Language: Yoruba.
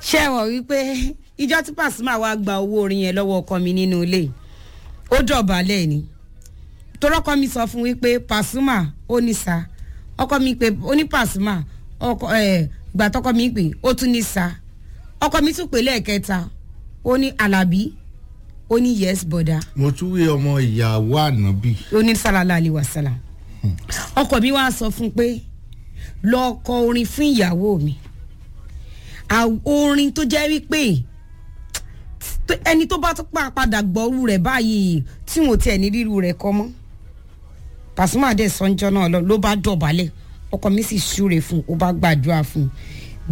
ṣé ẹ wọ̀ wípé ìjọ tí Pasuma wá gba owó orin yẹn lọ́wọ́ ọkọ mi nínú ilé ó dọ̀bálẹ̀ ni torọ́kọ mi sọ fún wípé Pasuma ó ní sa ọkọ mi pé ó ní Pasuma ọkọ ẹ ìgbà tọkọ mi pé ó tún ní sa ọkọ mi tún pè lẹ́ẹ̀kẹta ó ní Àlàbí ó ní yes bọ̀dá mo tún wí ọmọ ìyàwó ànábì ó ní sálálá àlè wàsálà ọkọ mi wá sọ fún pé lọ kọ orin fún ìyàwó mi À- orin tó jẹ́ wípé t- ẹni tó bá tún pa padà gbọ́rú rẹ̀ báyìí tí wọn ò tiẹ̀ ní ríru rẹ̀ kọ́ mọ́ Pasuma dẹ̀ sọ́njọ́ náà lọ ló bá dọ̀bálẹ̀ ọkọ mi sì súre fún un ó bá gbàdúrà fún un